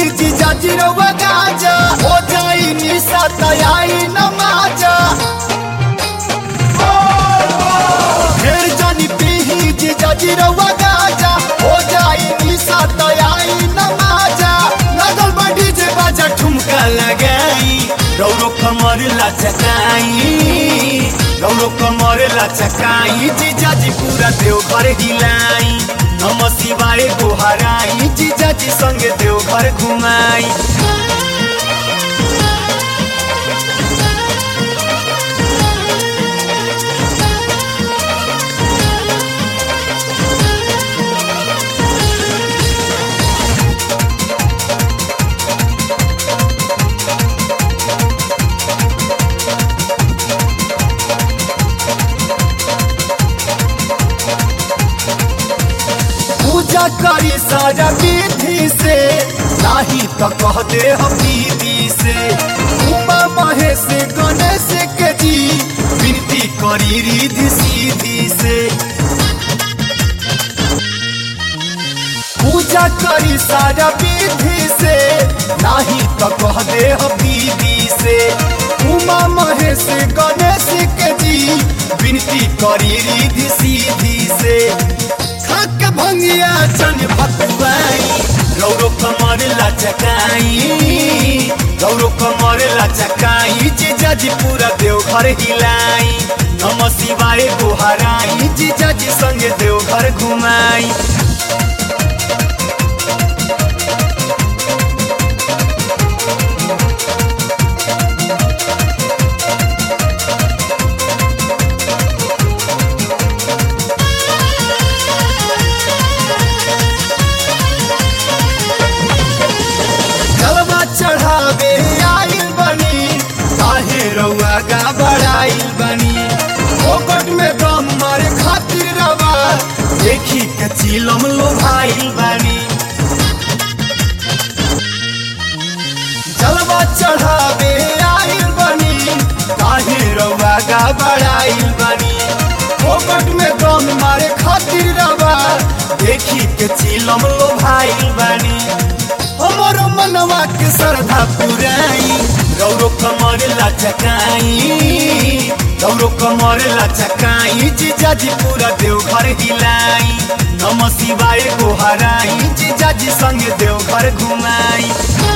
जीजा जी रउआ गाजा हो जाई निशा तयाई नमाजा ढेर जानी पीही जीजा जी रउआ गाजा हो जाई निशा तयाई नमाजा लगल बड़ी जे बाजा ठुमका लगाई रौरो कमर लचकाई रौरो कमर लचकाई जीजा जी पूरा देवघर हिलाई नम शिवाय गोहराई जीजा जी संगे देवघर घुमाई पूजा करी सारा विधि से नाही तो कह दे हम दीदी से उमा महेश गणेश के जी विनती करी रिधि सीधी से पूजा करी सारा विधि से नाही तो कह दे हम दीदी से उमा महेश गणेश के जी विनती करी रिधि सीधी से खाक भंगिया चन भतुआई रौरो कमर लचकाई रौरो कमर लचकाई जीजा जी पूरा देवघर हिलाई नम शिवाय गोहराई जीजा जी संगे देवघर घुमाई जलवा चढ़ावे आइल बनी काहे रउआ गा बढ़ाइल बनी फोकट में दम मारे खातिर रवा देखी के चिलम लोभाइल बनी जलवा चढ़ावे आइल बनी काहे रउआ गा बढ़ाइल बनी फोकट में दम मारे खातिर रवा देखी के चिलम लोभाइल बनी हमरो मनवा के श्रद्धा पुराई रौरो कमर लचकाई रौरो कमर लचकाई जीजा जी पूरा देवघर हिलाई नम शिवाय गोहराई जीजा जी संगे देवघर घुमाई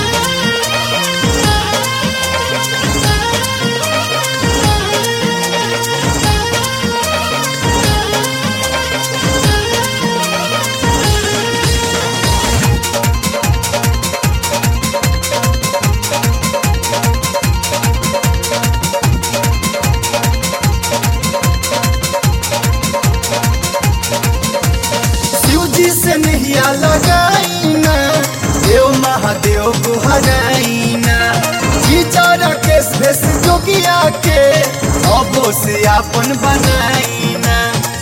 शिव जी से नहिया लगाई ना देव महादेव को हराई ना जीजा राकेश भेष जोगिया के अबो से आपन बनाई ना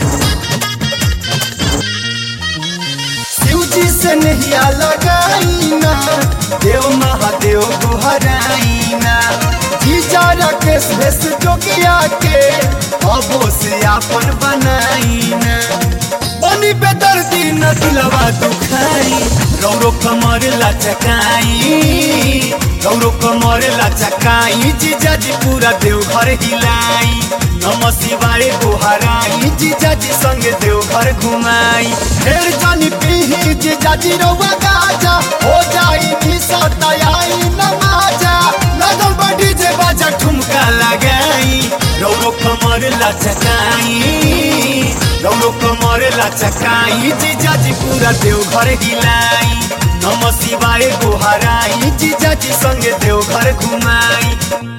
शिव जी से नहिया लगाई ना देव महादेव को हराई ना जीजा राकेश भेष जोगिया के अबो से आपन बनाई ना बनी बेदर्दी न दिलवा दुखाई रौरो कमर लचकाई रौरो कमर लचकाई जीजा जी पूरा देवघर हिलाई नम शिवाय गोहराई जीजा जी संगे देवघर घुमाई ढेर जानी पीही जीजा जी रउआ गाजा हो जाई निशा तयाई नमाजा लगल बड़ी जे बाजा ठुमका लगाई रौरो कमर लचकाई रौरो कमर लचकाई जीजा जी पूरा देवघर हिलाई नम शिवाय गोहराई जीजा जी संगे देवघर घुमाई